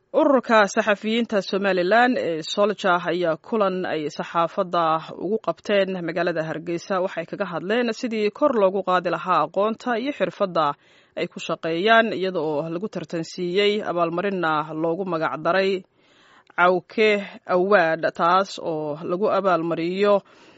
ururka saxafiyiinta somalilan ee solja ayaa kulan ay saxaafadda ugu qabteen magaalada hargeysa waxay kaga hadleen sidii kor loogu qaadi lahaa aqoonta iyo xirfadda ay ku shaqeeyaan iyada oo lagu tartansiiyey abaalmarinna loogu magac daray cawke awaad taas oo lagu abaalmariyo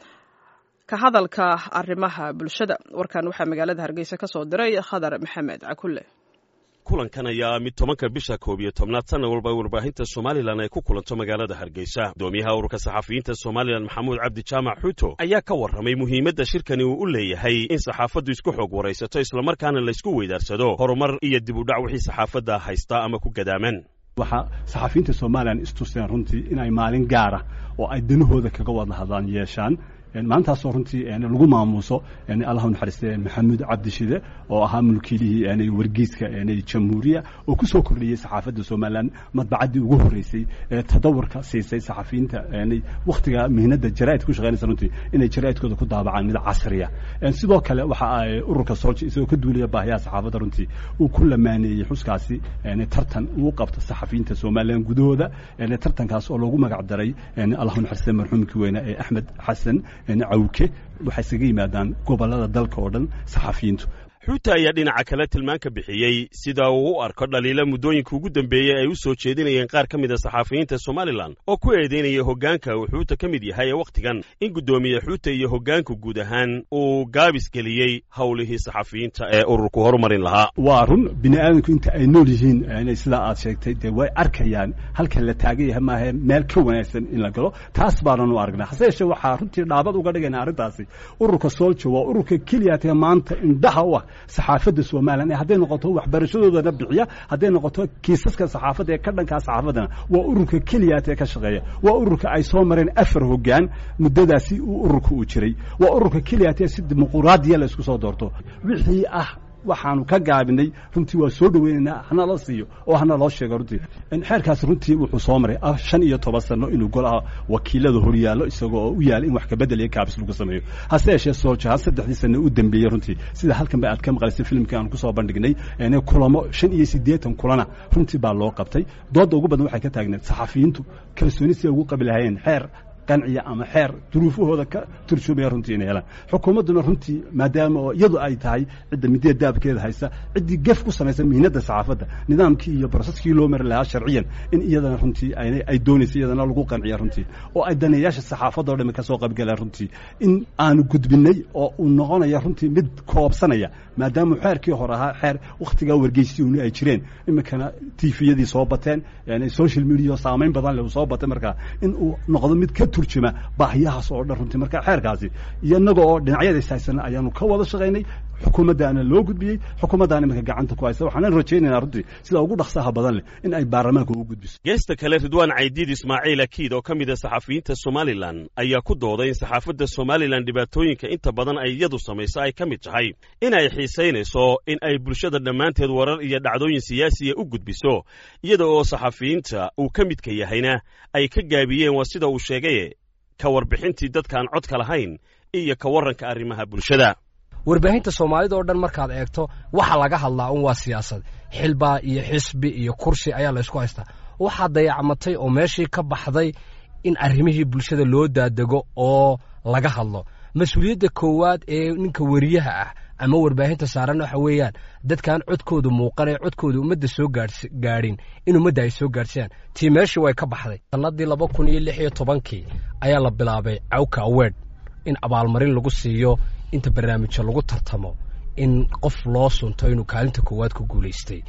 ka hadalka arrimaha bulshada warkan waxaa magaalada hargeysa ka soo diray khadar maxamed cakulle kulankan ayaa mid tobanka bisha koob iyo tobnaad sanna walba warbaahinta somalilan ay ku kulanto magaalada hargeysa gudoomiyaha ururka saxafiyiinta somalilan maxamuud cabdi jaamac xuuto ayaa ka warramay muhiimadda shirkani uu u leeyahay in saxaafaddu isku xoog waraysato islamarkaana laysku weydaarsado horumar iyo dib u dhac wixii saxaafadda haystaa ama ku gadaaman waxaa saxafiyiinta somalilan istuseen runtii inay maalin gaara oo ay danahooda kaga wada hadlaan yeeshaan maalintaasoo runtii lagu maamuuso allah naxariiste maxamuud cabdishide oo ahaa mulkiilihii wargeyska jamhuuriya oo ku soo kordhiyey saxaafadda somalilan madbacaddii ugu horreysay ee tadawurka siisay saxafiyiinta wakhtiga mihnada jaraa'id ku shaqeynaysa runtii inay jaraa'idkooda ku daabacaan mid casriya sidoo kale waxa ay ururka solja isagoo ka duulaya baahiyaha saxaafadda runtii uu ku lamaaneeyey xuskaasi tartan uu qabto saxafiyiinta somalilan gudahooda tartankaas oo loogu magac daray allah naxariiste marxuumkii weyne ee axmed xasan cawke waxay isaga yimaadaan gobollada dalka oo dhan saxafiyiintu xuuta ayaa dhinaca kale tilmaan ka bixiyey sida uu u arko dhaliila muddooyinka ugu dambeeyey ay u soo jeedinayeen qaar ka mid a saxafiyiinta somalilan oo ku eedeynaya hoggaanka uu xuuta ka mid yahay ee wakhtigan in guddoomiye xuuta iyo hoggaanku guud ahaan uu gaabis geliyey howlihii saxafiyiinta ee ururku horumarin lahaa waa run bini aadamku inta ay nool yihiin sidaa aad sheegtay dee way arkayaan halkan la taagan yahay maahe meel ka wanaagsan in la galo taas baanan u aragnaa hase yeeshee waxaa runtii dhaabad uga dhigayna arrintaasi ururka solja waa ururka keliyaatee maanta indhaha u ah saxaafadda somalilan ee hadday noqoto waxbarashadoodana bixiya hadday noqoto kiisaska saxaafadda ee ka dhankaa saxaafaddana waa ururka keliyaat ee ka shaqeeya waa ururka ay soo mareen afar hoggaan muddadaasi uu ururka uu jiray waa ururka keliyaat ee si dimuquraadiya la isku soo doorto wixii ah waxaanu ka gaabinay runtii waa soo dhoweynaynaa hana la siiyo oo hana loo sheego runtii xeerkaas runtii wuxuu soo maray shan iyo toban sano inuu golaha wakiilada horyaallo isagoo oo u yaala in wax kabedel iyo kaabis lagu sameeyo hase yeeshee sooljaha saddexdii sano u dambeeyey runtii sida halkan ba aad ka maqlaysay filimkii aan kusoo bandhignay kulamo shan iyo siddeetan kulana runtii baa loo qabtay doodda ugu badan waxay ka taagneed saxafiyiintu kalsooni si ay ugu qabi lahayeen xeer qanciya ama xeer duruufahooda ka turjumaya runtii inay helaan xukuumadduna runtii maadaama oo iyadu ay tahay cidda midida daabkeeda haysa ciddii gef ku samaysa mihnadda saxaafadda nidaamkii iyo broseskii loo mari lahaa sharciyan in iyadana runtii ay doonaysa iyadana lagu qanciya runtii oo ay daneeyaasha saxaafadda o dhami ka soo qaybgalaan runtii in aanu gudbinay oo uu noqonaya runtii mid koobsanaya maadaama xeerkii hore ahaa xeer wakhtigaa wargeysyuuni ay jireen iminkana tifiyadii soo bateen social media saamayn badan leh uu soo batay markaa in uu noqdo mid ka turjuma baahiyahaas oo dhan runtii marka xeerkaasi iyo innaga oo dhinacyadays haysana ayaanu ka wada shaqaynay xukuumaddaana loo gudbiyey xukuumaddaana iminka gacanta ku haysa waxaanan rajaynaynaa runtii sida ugu dhaqsaha badan leh in ay baarlamaanka ugu gudbiso geesta kale ridwaan caydiid ismaaciil akiid oo ka mid a saxafiyiinta somalilan ayaa ku dooday in saxaafadda somalilan dhibaatooyinka inta badan ay iyadu samayso ay ka mid tahay in ay xiisaynayso in ay bulshada dhammaanteed warar iyo dhacdooyin siyaasiya u gudbiso iyada oo saxafiyiinta uu ka midka yahayna ay ka gaabiyeen waa sida uu sheegaye ka warbixintii dadkaan codka lahayn iyo ka warranka arrimaha bulshada warbaahinta soomaalida oo dhan markaad eegto waxa laga hadlaa un waa siyaasad xilbaa iyo xisbi iyo kursi ayaa laysku haystaa waxaa dayacmatay oo meeshii ka baxday in arrimihii bulshada loo daadego oo laga hadlo mas-uuliyadda koowaad ee ninka weriyaha ah ama warbaahinta saaran waxa weeyaan dadkaan codkooda muuqanee codkooda ummadda soo gaadhin in ummadda ay soo gaadhsiyaan tii meeshii way ka baxday sannadii laba kun iyo lix iyo tobankii ayaa la bilaabay cawka awed in abaalmarin lagu siiyo inta barnaamijyo lagu tartamo in qof loo sunto inuu kaalinta koowaad ku guulaystay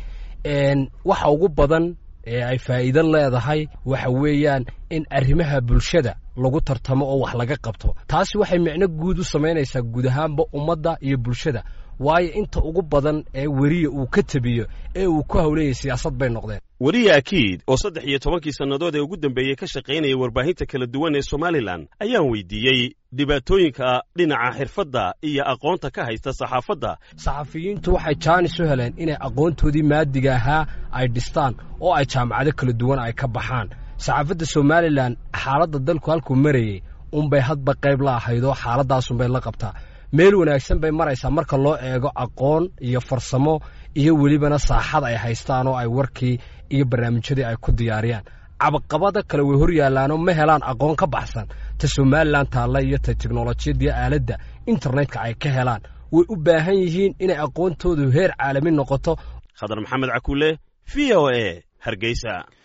waxa ugu badan ee ay faa'iido leedahay waxa weeyaan in arrimaha bulshada lagu tartamo oo wax laga qabto taasi waxay micno guud u samaynaysaa guud ahaanba ummadda iyo bulshada waayo inta ugu badan ee weriya uu ka tebiyo ee uu ku hawleeyay siyaasad bay noqdeen weriye akiid oo saddex iyo tobankii sannadood ee ugu dambeeyey ka shaqaynaya warbaahinta kala duwan ee somalilan ayaan weydiiyey dhibaatooyinka dhinaca xirfadda iyo aqoonta ka haysta saxaafadda saxafiyiintu waxay jaanis u heleen inay aqoontoodii maadiga ahaa ay dhistaan oo ay jaamacado kala duwan ay ka baxaan saxaafadda somalilan xaaladda dalku halkuu marayey unbay hadba qayb la ahayd oo xaaladaasunbay la qabtaa meel wanaagsan bay maraysaa marka loo eego aqoon iyo farsamo iyo welibana saaxad ay haystaan oo ay warkii iyo barnaamijyadii ay ku diyaariyaan cabaqabada kale way hor yaallaanoo ma helaan aqoon ka baxsan ta somalilan taalla iyo ta teknolojiyadda iyo aaladda internetka ay ka helaan way u baahan yihiin inay aqoontoodu heer caalami noqoto khadar maxamed cakuule v o e hargeysa